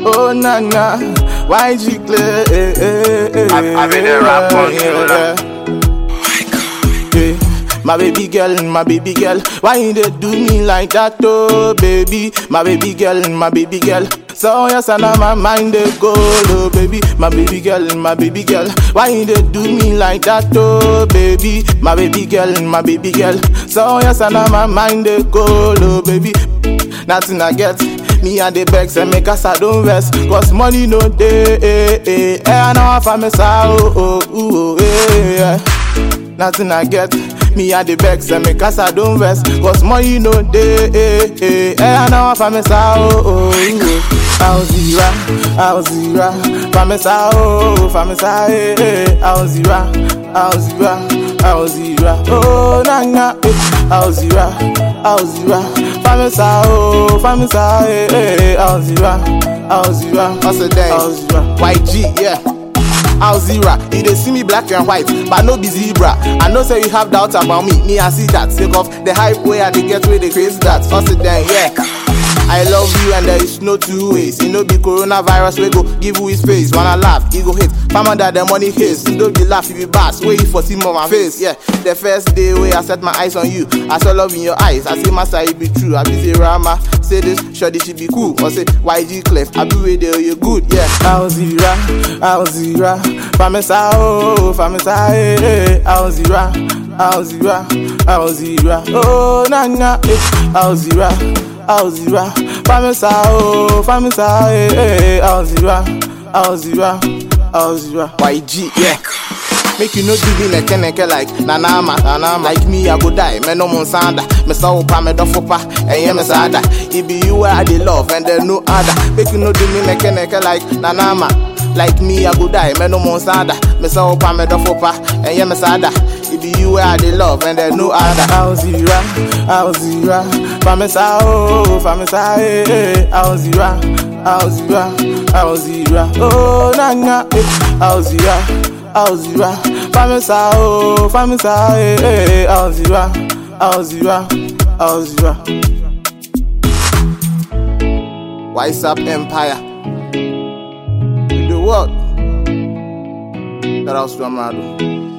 Oh na na, YG clear. Eh, eh, eh, I- I been there rap on you, yeah, lah. yeah. My baby girl, my baby girl, why you dey do me like that, oh baby? My baby girl, my baby girl. So yes, and now my mind dey go, oh baby. My baby girl, my baby girl, why you dey do me like that, oh baby? My baby girl, my baby girl. So yes, and now my mind dey go, oh baby. Nothing I get. Me and the begs and make us I don't rest Cause money no day eh, eh, eh, I know I find me oh, oh, oh, eh, yeah. Nothing I get Me and the begs and make us I don't rest Cause money no day eh, eh, eh, I know I find me oh, oh, oh. I'll zero, I'll zero Find me oh, find me eh, eh, I'll zero, I'll zero I'll zero, oh, na na, eh, I'll zero, I'll zero Find me oh, find me eh, eh, I'll zero, I'll zero What's the day? I'll zero YG, yeah. Alzira, you dey see me black and white, but no be zebra. I know say you have doubts about me, me I see that. Sake of the hype way I dey get way they crazy that. What's the day? Yeah. I love you and there is no two ways. You know be coronavirus we go give you his face. Wanna laugh, he go hate. Farmer that the money hates. You don't be laugh if you bass. Wait for see more my face. Yeah. The first day where I set my eyes on you, I saw love in your eyes. I say my side be true. I be say Rama, say this, sure this should be cool. Or say YG Clef, I be with you, you good. Yeah. I'll zero, I'll zero Famisa oh, famisa eh, eh I'll zero, I'll zero, I'll zero Oh na na eh I'll zero, I'll zero Famisa oh, famisa eh, eh I'll zero, I'll zero, I'll zero YG, yeah. Make you no do me neke neke like Nanama, Nanama. Like me, I go die. Me no monsanda. Me saw pa, me do pa, and yeah, me sada. It be you where I dey love, and there no other. Make you no do me neke neke like Nanama. Like me, I go die. Me no monsanda. Me saw pa, me do pa, and yeah, me sada. It be you where I dey love, and there no other. I'll zero, I'll zero Famisa oh, famisa eh, eh I'll zero, I'll zero, I'll zero Oh na na eh I'll zero I'll zero Famisa oh, famisa eh, eh I'll zero, I'll zero, I'll zero Wise up empire. In the world. That was Ramado.